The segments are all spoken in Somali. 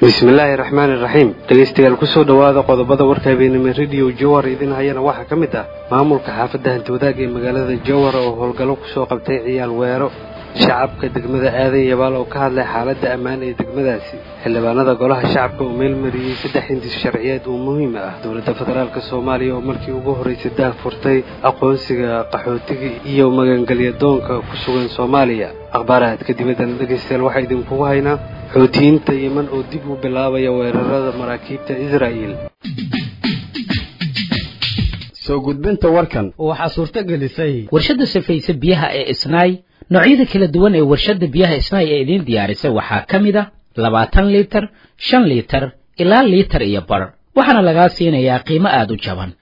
bismillaahi raxmaani raxiim dhegaystayaal kusoo dhowaada qodobada warka habeenimo rediyo jowar idin hayana waxaa ka mid ah maamulka xaafadda hantiwadaag ee magaalada jowar oo howlgallo kusoo qabtay ciyaal weero shacabka degmada aadan yabaal oo ka hadlay xaaladda ammaan ee degmadaasi xildhibaanada golaha shacabka oo meelmariyey saddex hindis sharciyeed oo muhiim ah dowladda federaalk soomaaliya oo markii ugu horraysay daah furtay aqoonsiga qaxootiga iyo magangelyadoonka ku sugan soomaaliya akhbaarahaadka dibaddana dhegaystayaal waxaa idinkugu haynaa xoutiyiinta yeman oo dib u bilaabaya weerarada maraakiibta israa'iil soo gudbinta warkan waxaa suurto gelisay warshadda safayse biyaha ee isnaay noocyada kala duwan ee warshadda biyaha isnaay ee idiin diyaarisay waxaa ka mid a labaatan liitar shan liitar ilaa liitar iyo bar waxaana lagaa siinayaa qiimo aada u jaban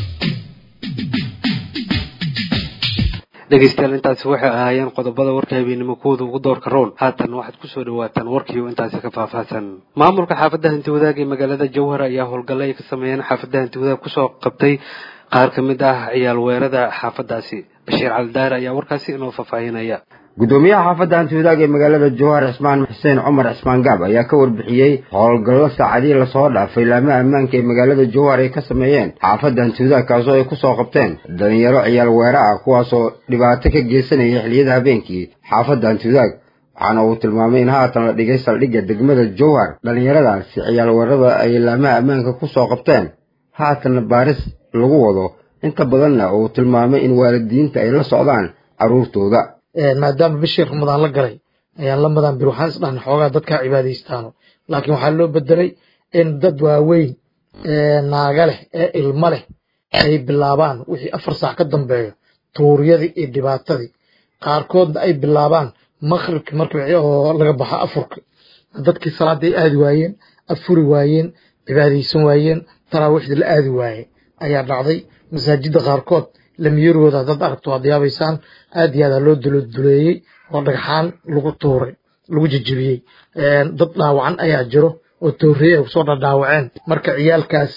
dhegaystayaal intaasi waxay ahaayeen qodobada warka habeenimo kuwooda ugu doorka roon haatan waxaad kusoo dhawaataan warkiiyo intaasi ka faahfaahsan maamulka xaafadda hantiwadaag ee magaalada jowhar ayaa howlgallo ay ka sameeyeen xaafadda hantiwadaag kusoo qabtay qaar ka mid ah ciyaal weerada xaafaddaasi bashiir caldaar ayaa warkaasi inoo faahfaahinaya gudoomiyaha xaafadda hantiwadaag ee magaalada jowhar cismaan xuseen cumar cismaan gaab ayaa ka warbixiyey howlgallo saacadihii lasoo dhaafay laamaha ammaanka ee magaalada jowhar ay ka sameeyeen xaafadda hantiwadaag kaasoo ay kusoo qabteen dhalinyaro ciyaal weera ah kuwaasoo dhibaato ka geysanaya xiliyada habeenkii xaafadda hantiwadaag waxaana uu tilmaamay in haatan la dhigay saldhigga degmada jowhar dhallinyaradaasi ciyaal weerada ay laamaha ammaanka kusoo qabteen haatanna baaris lagu wado inta badanna uu tilmaamay in waalidiinta ay la socdaan carruurtooda maadaama bishii ramadaan la galay ayaan la madaan bir waxaan isdhahnay xoogaa dadkaa cibaadaystaano laakiin waxaa loo bedelay in dad waaweyn naaga leh ee ilmo leh ay bilaabaan wixii afar saac ka dambeeyo tuuryadii iyo dhibaatadii qaarkoodna ay bilaabaan maqribki markii oo laga baxo afurka dadkii salaadda ay aadi waayeen afuri waayeen cibaadaysan waayeen taraawiixdii la aadi waaye ayaa dhacday masaajidda qaarkood lamiyarooda dad aragto waad yaabaysaan aad iyo aada loo duloduleeyey oo dhagxaan lagu tuuray lagu jejebiyey dad dhaawacan ayaa jiro oo toorreye ay kusoo dhadhaawaceen marka ciyaalkaas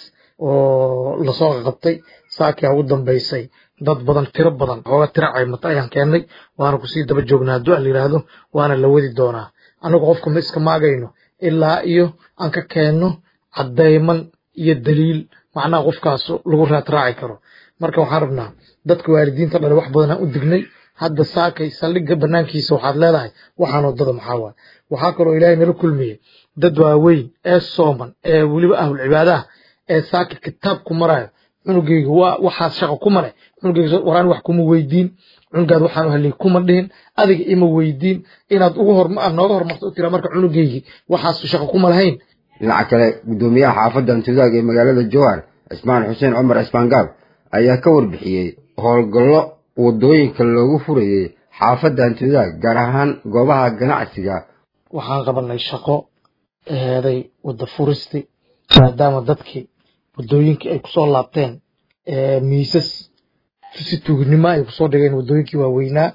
oo lasoo qabtay saakia ugu dambaysay dad badan tiro badan xooga tiro caymata ayaan keennay waana kusii daba joognaa hadduu al yidhaahdo waana la wadi doonaa anagu qofka ma iska maagayno ilaa iyo aan ka keenno caddayman iyo daliil macnaha qofkaas lagu raadraaci karo marka waxaan rabnaa dadka waalidiinta dhale wax badan aan u dignay hadda saakay saldhigga banaankiisa waxaad leedahay waxaan wadada maxaa waay waxaa kaloo ilaahay nala kulmiyey dad waaweyn ee sooman ee weliba ahlul cibaadaha ee saaka kitaab ku marayo cunugeyga waa waxaas shaqo kuma leh cunugeyga waraan wax kuma weydiin cunugaad waxaan u helay kuma dhihin adiga ima weydiin inaad ugu hor aad nooga hormarto u tiraa marka cunugeygii waxaas shaqo kuma lahayn dhinaca kale gudoomiyaha xaafadda hantiwadaag ee magaalada jowhar cismaan xuseen cumar cismaan gaab ayaa ka warbixiyey howlgallo waddooyinka loogu furayey xaafadda hantiwadaag gaar ahaan goobaha ganacsiga waxaan qabanay shaqo eheeday wadda furisti maadaama dadkii waddooyinkii ay kusoo laabteen miisas si tuugnimo ay kusoo dhigeen waddooyinkii waaweynaa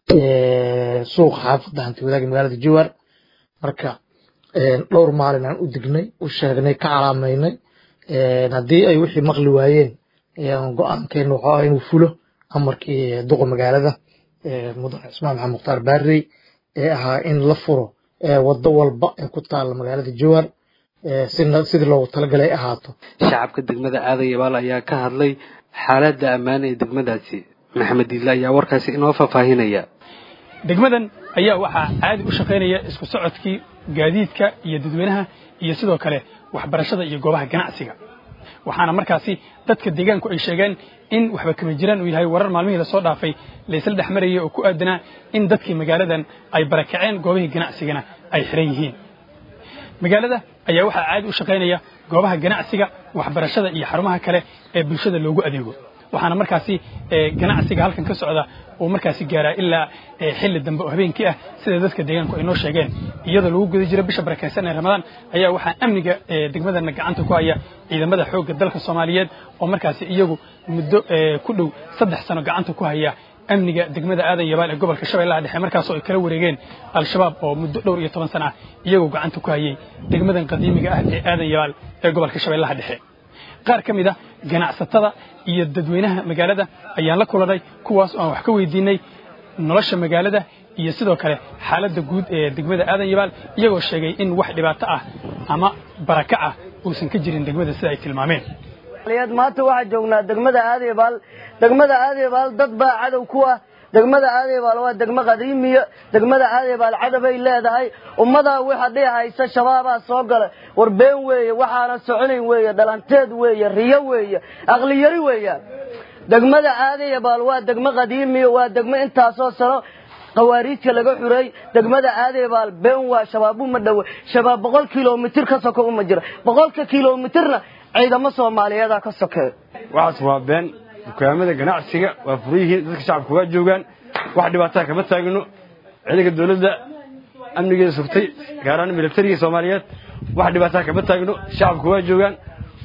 suuqa xaafadda hantiwadaag ee magaalada jowhar marka dhowr maalin aan u dignay u sheegnay ka calaamaynay haddii ay wixii maqli waayeen go-aankeena wuxuu ah inuu fulo amarkii duqa magaalada mudane cismaan maxamed mukhtaar baarey ee ahaa in la furo waddo walba ee ku taalla magaalada jowhar sidii loogu talagalay ay ahaato shacabka degmada aadan yabaal ayaa ka hadlay xaaladda ammaan ee degmadaasi maxamed diidle ayaa warkaasi inoo faahfaahinaya degmadan ayaa waxaa caadi u shaqaynaya isku socodkii gaadiidka iyo dadweynaha iyo sidoo kale waxbarashada iyo goobaha ganacsiga waxaana markaasi dadka deegaanku ay sheegeen in waxba kama jiraan uu yahay warar maalmihii lasoo dhaafay laysla dhex marayay oo ku aadanaa in dadkii magaaladan ay barakaceen goobihii ganacsigana ay xiran yihiin magaalada ayaa waxaa caadi u shaqaynaya goobaha ganacsiga waxbarashada iyo xarumaha kale ee bulshada loogu adeego waxaana markaasi ganacsiga halkan ka socda uu markaasi gaaraa ilaa xilli dambe oo habeenkii ah sida dadka deegaanku ay noo sheegeen iyadoo lagu guda jiro bisha barakaysan ee ramadaan ayaa waxaa amniga degmadana gacanta ku haya ciidamada xoogga dalka soomaaliyeed oo markaasi iyagu muddo ku dhow saddex sano gacanta ku haya amniga degmada aadan yabaal ee gobolka shabeellaha dhexe markaasoo ay kala wareegeen al-shabaab oo muddo dhowr iyo toban sana ah iyagoo gacanta ku hayay degmadan qadiimiga ah ee aadan yabaal ee gobolka shabeellaha dhexe qaar ka mid a ganacsatada iyo dadweynaha magaalada ayaan la kulanay kuwaas oo aan wax ka weydiinay nolosha magaalada iyo sidoo kale xaaladda guud ee degmada aadan yabaal iyagoo sheegay in wax dhibaato ah ama baraka ah uusan ka jirin degmada sida ay tilmaameen maanta waxaa joognaa degmada aadeebaal degmada aadeebaal dad baa cadow ku ah degmada aadeebaal waa degmo qadiimiya degmada aadeebaal cadabay leedahay ummadaa waxa dhihi haysa shabaabaa soo gala war been weeye waxaana soconayn weeye dhalanteed weeye riyo weeye aqliyari weeya degmada aadeebaal waa degmo qadiimiya waa degmo intaasoo sano qawaariijka laga xuray degmada aadeebaal been waa shabaabu ma dhowe shabaab boqol kilomitir ka soko uma jira boqolka kilomitirna ciidamo soomaaliyeeda ka sokeeyo waxaas waa been dukaamada ganacsiga waa furan yihiin dadka shacabka waa joogaan wax dhibaataa kama taagno ciidanka dowladda amnigeeda sugtay gaaraan milatariga soomaaliyeed wax dhibaataa kama taagno shacabka waa joogaan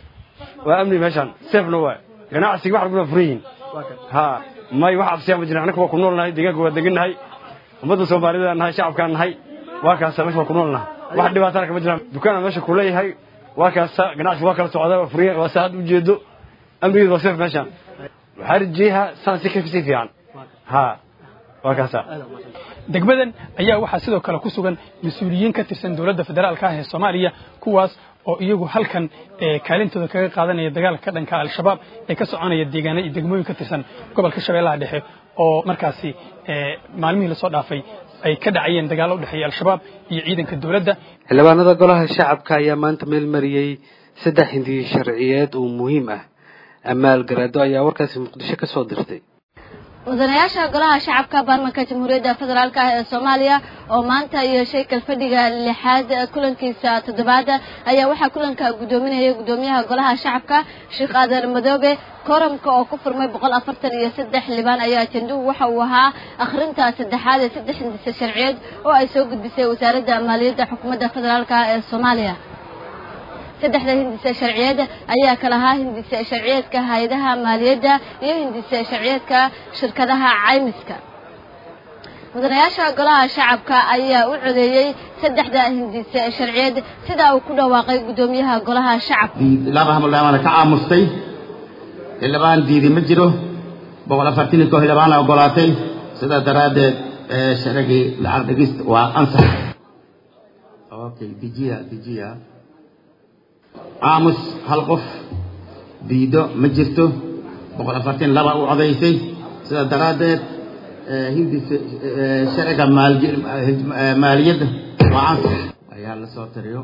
waa amni meeshaan seefna waa ganacsiga wax walbana furan yihiin ha may wax absiyaa ma jirin annaka waa ku nool nahay deegaanka waa degan nahay ummadda soomaaliyeed nahay shacabkaan nahay waa kaasa meesha waa ku nool nahay wax dhibaatana kama jiraan dukaana meesha ku leeyahay waa kaasa ganacsiga waa kala socdaa waa furan waa saa had ujeedo amnigeeda waa seef meeshaan waxaa rajeeyaha saan si kasii fiican ha waa kaasa degmadan ayaa waxaa sidoo kale ku sugan mas-uuliyiin ka tirsan dowladda federaalka ah ee soomaaliya kuwaas oo iyagu halkan kaalintooda kaga qaadanaya dagaalka ka dhanka al-shabaab ee ka soconaya deegaana iyo degmooyin ka tirsan gobolka shabeellaha dhexe oo markaasi maalmihii lasoo dhaafay ay ka dhacayeen dagaallo u dhexeeya al-shabaab iyo ciidanka dowladda xildhibaanada golaha shacabka ayaa maanta meel mariyey saddex hindiyo sharciyeed oo muhiim ah amaal garaado ayaa warkaasi muqdisho ka soo dirtay mudanayaasha golaha shacabka baarlamaanka jamhuuriyadda federaalk ah ee soomaaliya oo maanta yeeshay kalfadhiga lixaad kulankiisa toddobaad ayaa waxaa kulanka guddoominaya guddoomiyaha golaha shacabka sheekh aadan madoobe kooramka oo ku furmay boqol afartan iyo saddex libaan ayaa ajenduhu waxa uu ahaa akhrinta saddexaad ee saddex hindise sharciyeed oo ay soo gudbisay wasaaradda maaliyadda xukuumadda federaalk ah ee soomaaliya saddexda hindise sharciyeed ayaa kala ahaa hindise sharciyeedka hay-adaha maaliyadda iyo hindise sharciyeedka shirkadaha caymiska mudanayaasha golaha shacabka ayaa u codeeyey saddexda hindise sharciyeed sida uu ku dhawaaqay guddoomiyaha golaha shacabka laba hamaldhaamaana ka aamustay xildhibaan diidi ma jiro boqol afartan iyo koo xildhibaana ogolaatay sidaa daraaddeed sharcigii lacag dhegista waa ansax okay dijiya dijiya aamus hal qof diido ma jirto boqol afartan laba u codaysay sidaa daraaddeed hindisa sharciga maaliyadda waa ansax ayaa la soo tiriyo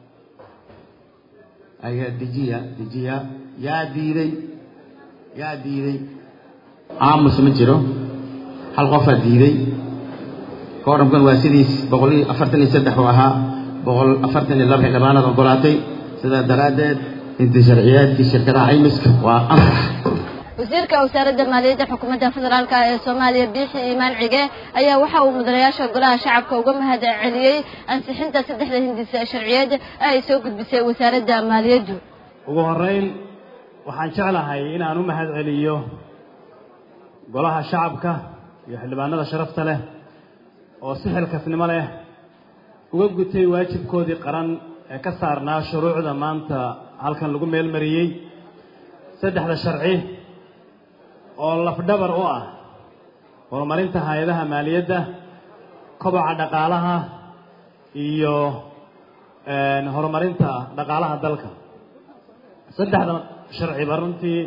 ayaa dejiya dejiya yaa diiday yaa diiday aamus ma jiro hal qofaa diiday kooramkan waa sidiis boqol iyo afartan iyo saddex uu ahaa boqol afartan iyo laba xildhibaanaad ogolaatay sidaa daraaddeed inta sharciyaadkii shirkadaha caymiska waa ansax wasiirka wasaaradda maaliyadda xukuumadda federaalk ee soomaaliya biixi iimaan cige ayaa waxa uu mudanayaasha golaha shacabka uga mahad celiyey ansixinta saddexda hindise sharciyeed ee ay soo gudbisay wasaaradda maaliyaddu ugu horrayn waxaan jeclahay inaan u mahad celiyo golaha shacabka iyo xildhibaanada sharafta leh oo si xilkasnimo leh uga gutay waajibkoodii qaran ee ka saarnaa shuruucda maanta halkan lagu meel mariyey saddexda sharci oo lafdhabar u ah horumarinta hay-adaha maaliyadda koboca dhaqaalaha iyo horumarinta dhaqaalaha dalka saddexda sharciba runtii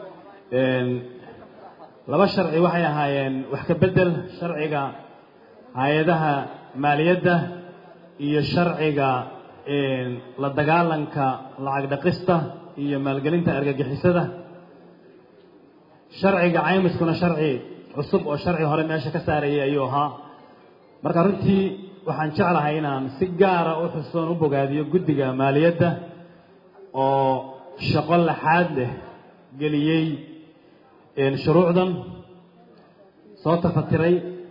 laba sharci waxay ahaayeen wax ka beddel sharciga hay-adaha maaliyadda iyo sharciga la dagaalanka lacag dhaqista iyo maalgelinta argagixisada sharciga caymiskuna sharci cusub oo sharci hore meesha ka saarayay ayuu ahaa marka runtii waxaan jeclahay inaan si gaara u xusoon u bogaadiyo guddiga maaliyadda oo shaqo laxaad leh geliyey shuruucdan soo tafatiray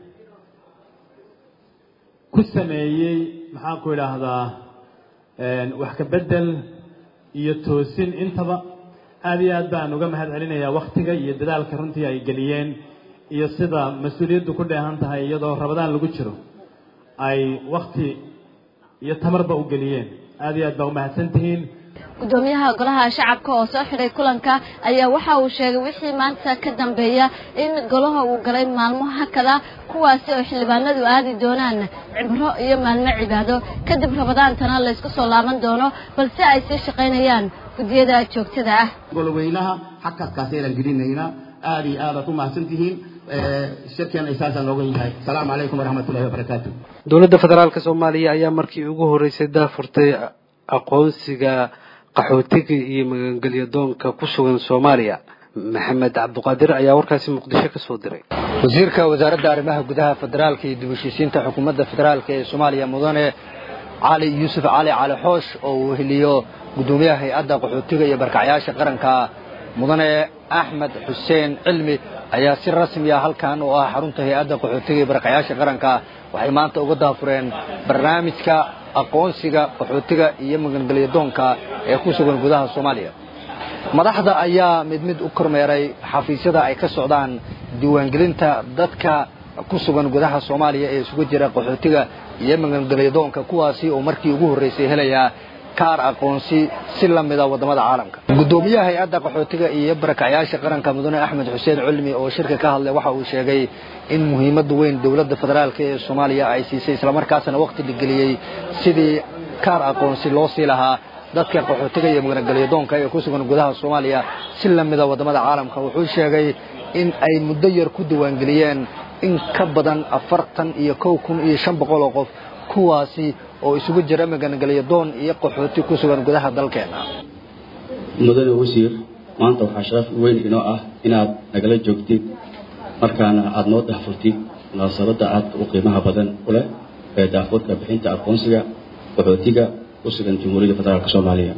ku sameeyey maxaan ku idhaahdaa wax ka beddel iyo toosin intaba aad iyo aad baan uga mahad celinayaa waktiga iyo dadaalka runtii ay geliyeen iyo sida mas-uuliyaddu ku dheehan tahay iyadoo rabadaan lagu jiro ay wakti iyo tamarba u geliyeen aad iyo aad baa umahadsan tihiin gudoomiyaha golaha shacabka oo soo xidhay kulanka ayaa waxa uu sheegay wixii maanta ka dambeeya in golaha uu galay maalmo hakada kuwaasi oo xildhibaanadu aadi doonaan cibro iyo maalmo cibaado kadib rabadaantana laysku soo laaban doono balse ay sii shaqaynayaan guddiyada joogtada ah goloweynaha xakadkaasaynan gelinaynaa aada iyo aadaad u mahadsantihiin shirkeena isaasa nooga yahay asalaamu calaykum waraxmatullahi wabarakaatu dowladda federaalk soomaaliya ayaa markii ugu horreysay daafurtay aqoonsiga qaxootiga iyo magangelyo doonka ku sugan soomaaliya maxamed cabduqaadir ayaa warkaasi muqdisho ka soo diray wasiirka wasaaradda arrimaha gudaha federaalka iyo dib heshiisiinta xukuumadda federaalk ee soomaaliya mudane cali yuusuf cali cali xoosh oo uu heliyo guddoomiyaha hay-adda qaxootiga iyo barkacyaasha qaranka mudane axmed xuseen cilmi ayaa si rasmi ah halkan oo ah xarunta hay-adda qaxootiga iyo barkacyaasha qaranka waxay maanta uga daafureen barnaamijka aqoonsiga qaxootiga iyo magangelyo doonka ee ku sugan gudaha soomaaliya madaxda ayaa mid mid u kormeeray xafiisyada ay ka socdaan diiwaangelinta dadka ku sugan gudaha soomaaliya ee isugu jira qaxootiga iyo magangelyo doonka kuwaasi oo markii ugu horreysay helayaa kaar aqoonsi si la mida waddamada caalamka guddoomiyaha hay-adda qaxootiga iyo barakacyaasha qaranka mudane axmed xuseen cilmi oo shirka ka hadlay waxa uu sheegay in muhiimadda weyn dowladda federaalk ee soomaaliya ay siisay islamarkaasna waqti la geliyey sidii kaar aqoonsi loo sii lahaa dadka qaxootiga iyo magangelyo doonka ee ku sugan gudaha soomaaliya si la mida waddamada caalamka wuxuu sheegay in ay muddo yar ku diiwaangeliyeen in ka badan afartan iyo kow kun iyo shan boqol oo qof kuwaasi oo isugu jira magangelyo doon iyo qaxooti ku sugan gudaha dalkeena mudane wasiir maanta waxaa sharaf weyn inoo ah inaad nagala joogtid markaana aada noo daafurtid munaasabadda aadka u qiimaha badan u leh ee daafurka bixinta aqoonsiga qaxootiga ku sugan jamhuuriyadda federaalk soomaaliya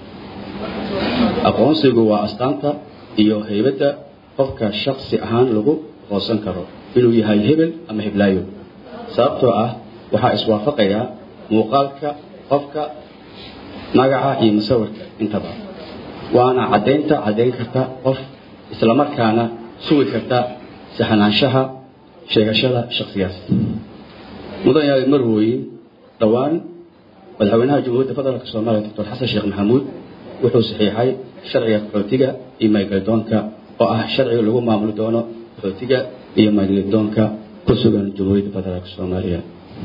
aqoonsigu waa astaanta iyo haybadda qofka shaksi ahaan lagu aqoonsan karo inuu yahay hebel ama heblaayo sababtoo ah waxaa iswaafaqaya muuqaalka qofka magaca iyo musawirka intaba waana caddaynta caddayn karta qof islamarkaana sugi karta saxnaanshaha sheegashada shaksigaas mudan yahay marwooyin dhowaan madaxweynaha jamhuuriyadda federaalk soomaaliya doctor xasan sheekh maxamuud wuxuu saxiixay sharciga qaxootiga iyo maygelidoonka oo ah sharciga lagu maamuli doono qaxootiga iyo maygelidoonka ku sugan jamhuuriyadda federaalk soomaaliya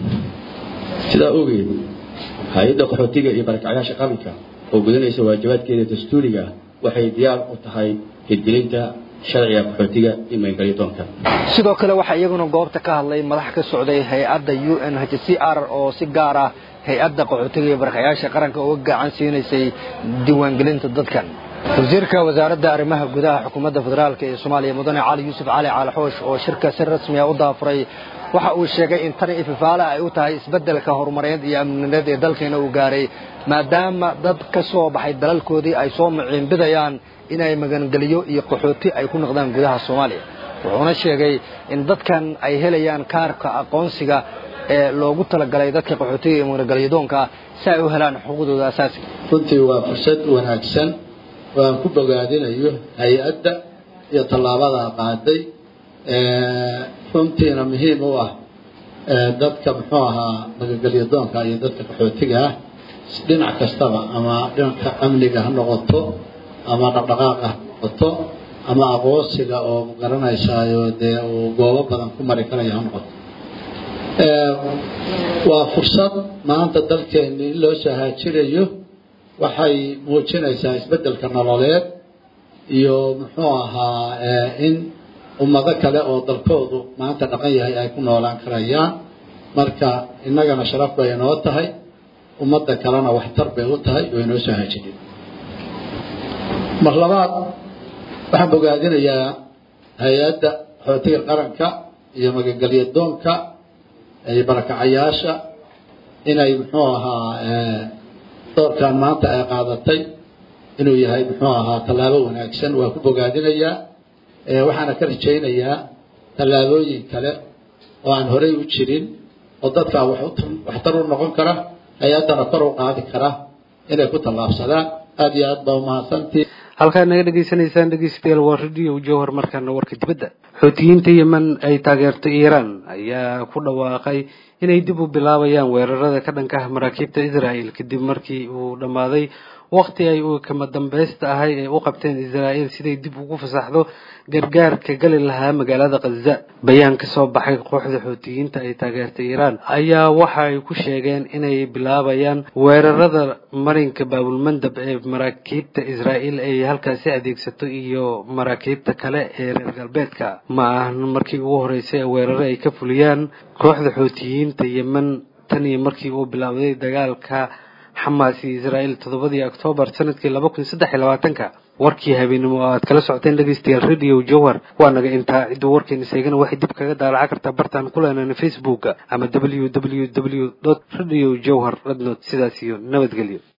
sidaa ogeed hay-adda qaxootiga iyo barakacyaasha qaranka oo gudanaysa waajibaadkeeda dastuuriga waxay diyaar u tahay hirgelinta sharciga qaxootiga iyo maygelidoonka sidoo kale waxaa iyaguna goobta ka hadlay madax ka socday hay-adda u n h c r oo si gaar ah hay-adda qaxootiga iyo barakayaasha qaranka uga gacan siinaysay diiwaangelinta dadkan wasiirka wasaaradda arrimaha gudaha xukuumadda federaalk ee soomaaliya mudane cali yuusuf cali cali xoosh oo shirka si rasmi ah u daafuray waxa uu sheegay in tani ififaale ay u tahay isbeddelka horumareed iyo amnineed ee dalkeena uu gaaray maadaama dad ka soo baxay dalalkoodii ay soo maciinbidayaan inay magangeliyo iyo qaxooti ay ku noqdaan gudaha soomaaliya wuxuuna sheegay in dadkan ay helayaan kaarka aqoonsiga ee loogu talagalay dadka qaxootiga iyo magangelyadoonka si ay u helaan xuquuqdooda asaasiga runtii waa fursad wanaagsan oo aan ku bogaadinayo hay-adda iyo tallaabada qaaday runtiina muhiim u ah dadka muxuu ahaa magangelyadoonka iyo dadka qaxootiga ah dhinac kastaba ama dhinanka amniga ha noqoto ama dhaqdhaqaaqa ha noqoto ama aqoonsiga oo garanaysaayo dee uu goobo badan ku mari karayo ha noqoto waa fursad maanta dalkeeni in loo soo haajirayo waxay muujinaysaa isbeddelka nololeed iyo muxuu ahaa in ummado kale oo dalkoodu maanta dhaqan yahay ay ku noolaan karayaan marka innagana sharaf bay inoo tahay ummadda kalena waxtar bay u tahay oo inoo soo haajirin mar labaad waxaan bogaadinayaa hay-adda qaxootiga qaranka iyo magangelyadoonka iyo barakacayaasha inay muxuu ahaa doorkan maanta ay qaadatay inuu yahay muxuu ahaa tallaabo wanaagsan waa ku bogaadinayaa waxaana ka rajaynayaa tallaabooyin kale oo aan horey u jirin oo dadkaa waxtar u noqon kara hay-addana kor u qaadi kara inay ku tallaabsadaan aada iyo aad baa umahadsantii halkaad naga dhegaysanaysaan dhegeystayaal waa radio jowhar markaana warka dibadda xoutiyiinta yemen ay taageertay iiraan ayaa ku dhawaaqay inay dib u bilaabayaan weerarada ka dhanka ah maraakiibta israa'el kadib markii uu dhammaaday waqti ay uu kama dambaysta ahay ay u qabteen israa'el siday dib ugu fasaxdo gargaarka gali lahaa magaalada khaza bayaan ka soo baxay kooxda xuutiyiinta ay taageertay iiraan ayaa waxa ay ku sheegeen inay bilaabayaan weerarada marinka baabulmandab ee maraakiibta israa'el ay halkaasi adeegsato iyo maraakiibta kale ee reer galbeedka ma ahan markii ugu horeysay weeraro ay ka fuliyaan kooxda xuutiyiinta yemen tan iyo markii uu bilaawday dagaalka xamaas iyo israa'el toddobadii oktoobar sanadkii laba kun saddex iyo labaatanka warkii habeenimo oo aad kala socoteen dhegeystayaal radio jowhar waa naga intaa cidduu warkeena seegana waxay dib kaga daalaca kartaa bartaan ku leenana facebooka ama w w w radio jowhar radnot sidaas iyo nabadgelyo